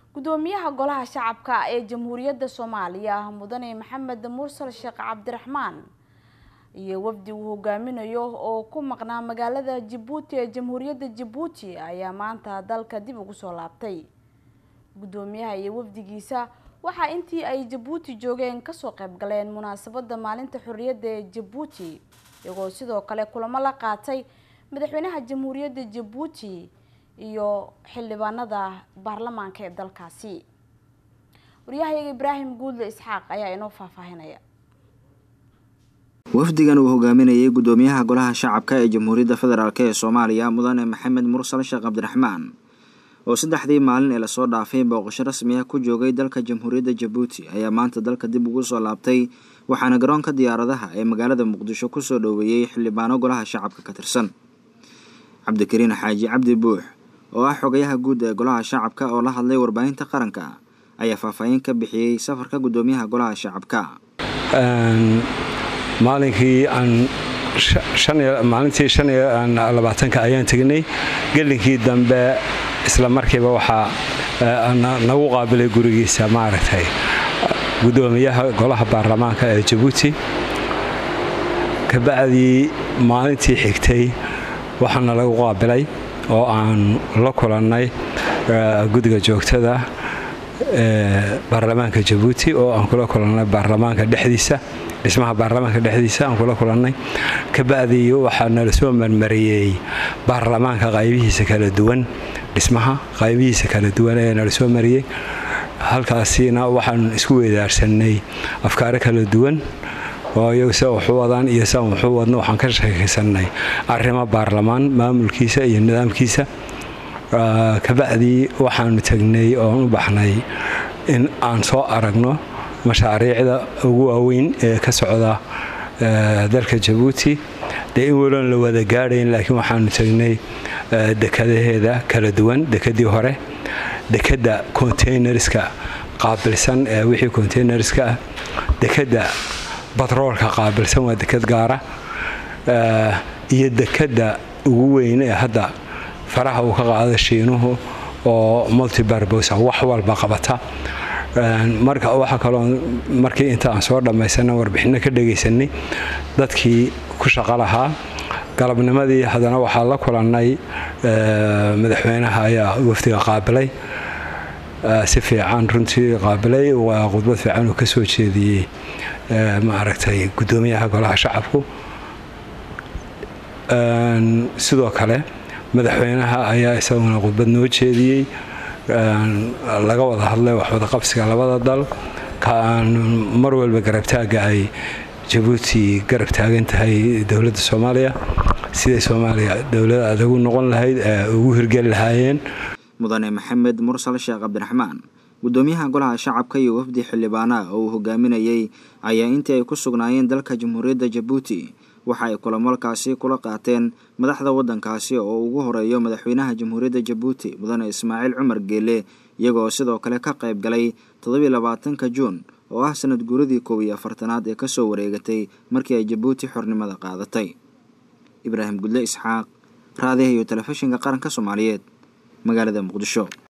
gudoomiyaha golaha shacabka ee jamhuuriyadda soomaaliya mudane maxamed mursal sheekh cabdiraxmaan iyo wafdi uu hogaaminayo oo ku maqnaa magaalada jabuuti ee jamhuuriyadda jabuuti ayaa maanta dalka dib ugu soo laabtay gudoomiyaha iyo wafdigiisa waxaa intii ay jabuuti joogeen kasoo qayb galeen munaasabada maalinta xorriyadda ee jabuuti iyagoo sidoo kale kulamo la qaatay madaxweynaha jamhuuriyadda jabuuti iyo xildhibaanada baarlamaanka ee dalkaasi waryahayaga ibraahim guudle isxaaq ayaa inoo faahfaahinaya wafdigan uu hogaaminayay gudoomiyaha golaha shacabka ee jamhuuriyadda federaalk ee soomaaliya mudane maxamed mursal sheekh cabdiraxmaan oo saddexdii maalin ee lasoo dhaafay booqasho rasmi ah ku joogay dalka jamhuuriyadda jabuuti ayaa maanta dalka dib ugu soo laabtay waxaana garoonka diyaaradaha ee magaalada muqdisho kusoo dhoweeyey xildhibaano golaha shacabka ka tirsan cabdikariin xaaji cabdi buux oo ah xogayaha guud ee golaha shacabka oo la hadlay warbaahinta qaranka ayaa faahfaahin ka bixiyey safarka gudoomiyaha golaha shacabka maalinkii aan maalintii shan iyo labaatanka ayaan tegnay gelinkii dambe isla markiiba waxaa nagu qaabilay gurigiisa maaragtay gudoomiyaha golaha baarlamaanka ee jabuuti kabacdii maalintii xigtay waxaana lagu qaabilay oo aan la kulannay guddiga joogtada ee baarlamaanka jabuuti oo aan kula kulannay baarlamaanka dhexdiisa dhismaha baarlamaanka dhexdiisa aan kula kulannay kabacdii waxaa nala soo marmariyey baarlamaanka qaybihiisa kala duwan dhismaha qaybihiisa kala duwan ayaa nala soo mariyey halkaasina waxaan isku weedaarsanay afkaaro kala duwan oo iyagu sida waxu wadaan iyo sidan waxu wadno waxaan ka sheekaysanay arrimo baarlamaan maamulkiisa iyo nidaamkiisa kabacdii waxaanu tegnay oon u baxnay in aan soo aragno mashaariicda ugu waaweyn ee ka socda dalka jabuuti dee in waloon la wada gaadhayn laakiin waxaanu tegnay dekadaheeda kala duwan dekadii hore dekadda containerska qaabilsan ee wixii containerska ah dekadda batroolka qaabilsan waa dekad gaara iyo dekadda ugu weyn ee hadda faraha uu ka qaada shiinuhu oo multibarbosa wax walba qabata marka waxaa kaloo markii inta aan soo dhammaysana warbixinno ka dhagaysanay dadkii ku shaqo lahaa galabnimadii haddana waxaa la kulannay madaxweynaha ayaa wafdiga qaabilay si fiican runtii qaabilay waa khudbad fiican uu ka soo jeediyey maaragtay guddoomiyaha golaha shacabku sidoo kale madaxweynaha ayaa isaguna khudbad noo jeediyey laga wada hadlay waxwada qabsiga labada dal kaan mar walba garabtaaga ay jabuuti garab taagan tahay dowladda soomaaliya siday soomaaliya dowlad adagu noqon lahayd ee ugu hirgeli lahaayeen mudane maxamed mursal sheekh cabdiraxmaan gudoomiyaha golaha shacabka iyo wafdi xildhibaanaha oo uu hogaaminayay ayaa intii ay ku sugnaayeen dalka jamhuuriyadda jabuuti waxa ay kulamalkaasi kula qaateen madaxda waddankaasi oo ugu horeeyo madaxweynaha jamhuuriyadda jabuuti mudane ismaaciil cumar geele iyagoo sidoo kale ka qayb galay toddobiy labaatanka juun oo ah sanad guuradii koob iyo afartanaad ee kasoo wareegatay markii ay jabuuti xornimada qaadatay ibraahim gudle isxaaq raadiha iyo telefishinka qaranka soomaaliyeed magaalada muqdisho